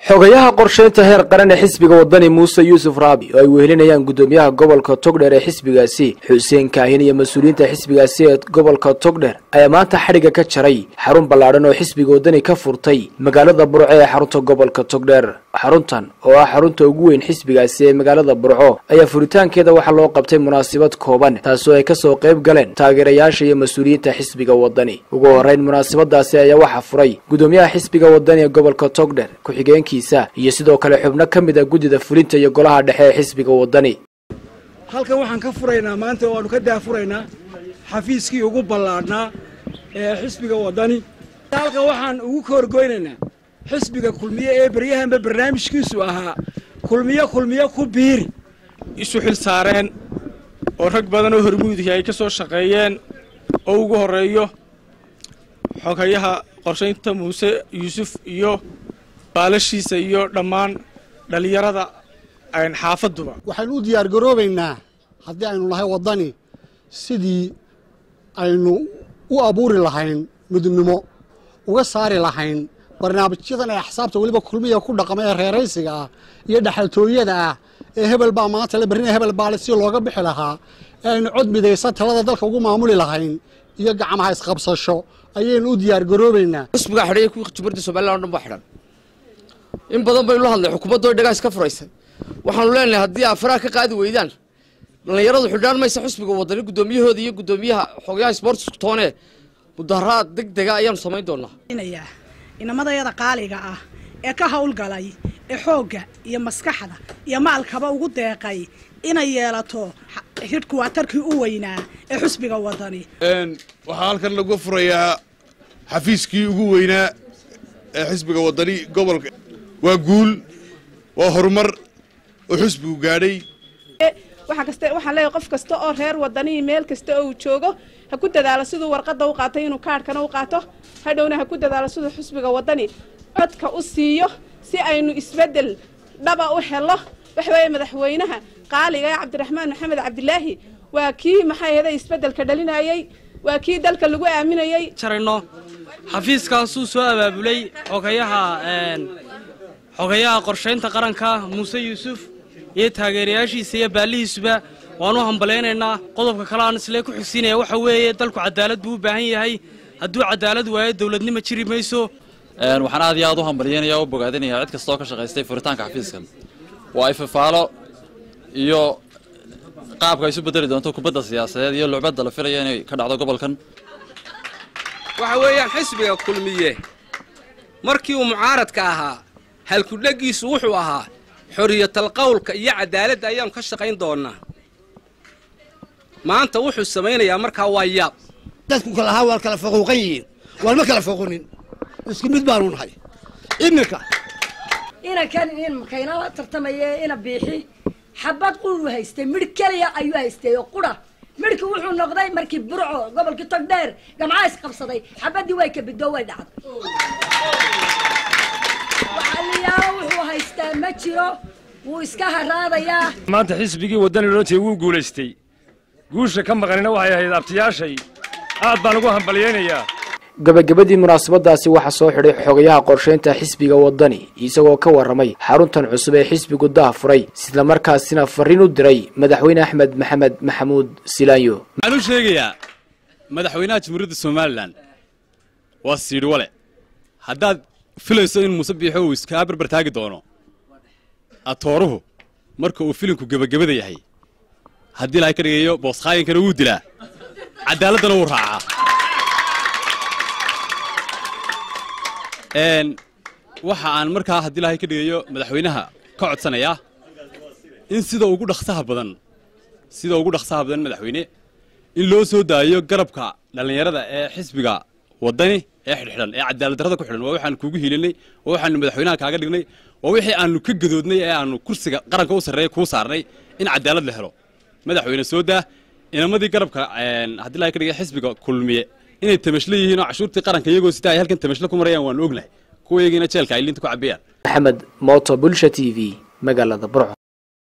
xogayaha qorsheynta heer qaran ee xisbiga wadani muuse yuusuf raabi oo ay wehelinayaan guddoomiyaha gobolka togdheer ee xisbigaasi xuseen kaahin iyo mas-uuliyiinta xisbigaasi ee gobolka togdheer ayaa maanta xadhigga ka jaray xarun ballaadhan oo xisbiga wadani ka furtay magaalada burco ee xarunta gobolka togdheer xaruntan oo ah xarunta ugu weyn xisbigaasi ee magaalada burco ayaa furitaankeeda waxaa loo qabtay munaasabad kooban taasoo ay kasoo qayb galeen taageerayaasha iyo mas-uuliyiinta xisbiga wadani ugu horeyn munaasabadaasi ayaa waxaa furay guddoomiyaha xisbiga wadani ee gobolka togdheer ku-xigeenki iyo sidoo kale xubno ka mid a guddida fulinta iyo golaha dhexe ee xisbiga wadani halkan waxaan ka furaynaa maanta waanu ka daafuraynaa xafiiskii ugu ballaadhnaa ee xisbiga wadani halkan waxaan ugu kahorgoynaynaa xisbiga kulmiye ee beryahanba barnaamijkiisu ahaa kulmiyo kulmiyo ku biiri isu xil saareen oo rag badan oo hormuudihii ay ka soo shaqeeyeen oo ugu horreeyo xogayaha qorshaynta muuse yuusuf iyo baalashiisa iyo dhammaan dhallinyarada xaafaduba waxaynu u diyaar garoobaynaa haddii aynu nahay waddani sidii aynu u abuuri lahayn midnimo uga saari lahayn barnaamijyadan ee axsaabta weliba kulmiya ku dhaqma ee reeraysiga ah iyo dhexaltooyada ah ee hebel baa maanta le berrina hebel baale si looga bixi lahaa ee aynu cod midaysa talada dalka ugu maamuli lahayn iyo gacmaha isqabsasho ayaynu u diyaar garoobaynaa xisbigaa xidhay kuwii jubaradda somalilan o dhan baa xidhan in badan baynu la hadlay xukuumaddo dhagaas ka furaysay waxaanu leenahay haddii aad faraha ka qaadi weydaan dhallinyaradu xidhaan maysa xusbiga wadani guddoomiyahooda iyo guddoomiyaha xogayaha sportsku toone mudaharaad deg dega ayaanu samayn doonaa inamadayada qaaliga ah ee ka howlgalay ee xoogga iyo maskaxda iyo maalkaba ugu deeqay inay yeelato hidhkuwaatarkii u weynaa ee xusbiga wadani waxaa halkan lagu furayaa xafiiskii ugu weynaa ee xisbiga wadani gobolka waa guul waa horumar oo xisbigu gaadhay waxaan leeyahay qof kasta oo reer wadanii meel kasta oo uu joogo ha ku dadaalo siduu warqadda u qaatay inuu kaadhkana u qaato hadhowna ha ku dadaalo siduu xisbiga wadani codka u siiyo si aynu isbeddel dhaba u helo waxa weeye madaxweynaha qaaliga ee cabdiraxmaan maxamed cabdilaahi waa kii maxay ahaday isbeddelka dhalinayey waa kii dalka lagu aaminayey jarayno xafiiskaasuu soo abaabulay xogayaha xogayaha qorshaynta qaranka muuse yuusuf iyo taageerayaashiisa iyo baallihiisuba waanu hambalaynaynaa qodobka kale aan islee ku xigsiinaya waxa weeye dalku cadaalad buu u baahan yahay hadduu cadaalad waayo dowladnimo jiri mayso waxaan aad iyo aad u hambalyaynaya o u bogaadinaya cid kastoo ka shaqaystay furitaanka xafiiskan waa ifafaalo iyo qaabka ay isu bedeli doonto kubadda siyaasadeed iyo lucbadda la filaya inay ka dhacdo gobolkan waxa weeyaan xisbiga kulmiye markii uu mucaaradka ahaa halkudhegiisu wuxuu ahaa xoriyatal qowlka iyo cadaaladda ayaanu ka shaqayn doonnaa maanta wuxuu samaynayaa markaa waa yaab dadku kalahaa waa kala faquuqan yihiin waan ma kala foqunin isku mid baanu nahay iminka inankan in makaynala tartamaya ina biixi xabad quru haystay midh keliya ayuu haystay oo qura midhkii wuxuu noqday markii burco gobolkii togdheer gamcaa isqabsaday xabaddii way kabidoo way dhacday waxaliyaalo wuxuu haystaa ma jiro wuu iska haraadayaa maanta xisbigii waddani lootay wuu guulaystay guusha ka maqanina waxay ahayd abtiyaashay aad baan ugu hambalyaynayaa gabagabadii munaasabadaasi waxaa soo xidhay xogayaha qorshaynta xisbiga wadani isagoo ka warramay xaruntan cusub ee xisbigu daha furay islamarkaasina farriin u diray madaxweyne axmed maxamed maxamuud silaanyo waxaan u sheegayaa madaxweynaha jamhuuriyadda somalilan waa siidhwale haddaad filayso in muuse biixo uu iskaa barbar taagi doono atooruhu marka uu filinku gebagabada yahay haddii ilahay ka dhigayo booskaayinkana wuu dilaa caddaaladdana wuu raacaa waxa aan markaa haddii ilahay ka dhigayo madaxweynaha ka codsanayaa in sida ugu dhaksaha badan sida ugu dhaksaha badan madaxweyne in loo soo daayo garabka dhallinyarada ee xisbiga waddani ee xidhxidhan ee cadaaladdarrada ku xidhan waa waxaanu kuugu hiilinay waa waxaanu madaxweynaha kaaga dhignay waa wixii aanu ka gadoodnay ee aanu kursiga qaranka u sarreeya kuu saarnay in cadaalad la helo madaxweyne soo daa inamadii garabka haddii ilahay ka dhigay xisbiga kulmiye inay tamashlo yihiin oo cashuurtii qaranka iyagoo sitaa ay halkan tamashlo ku marayaan waanu ognahay kuwayagiina jeelka ay liinta ku cabbiyaan maxamed mooto bulsha t v magaalada burco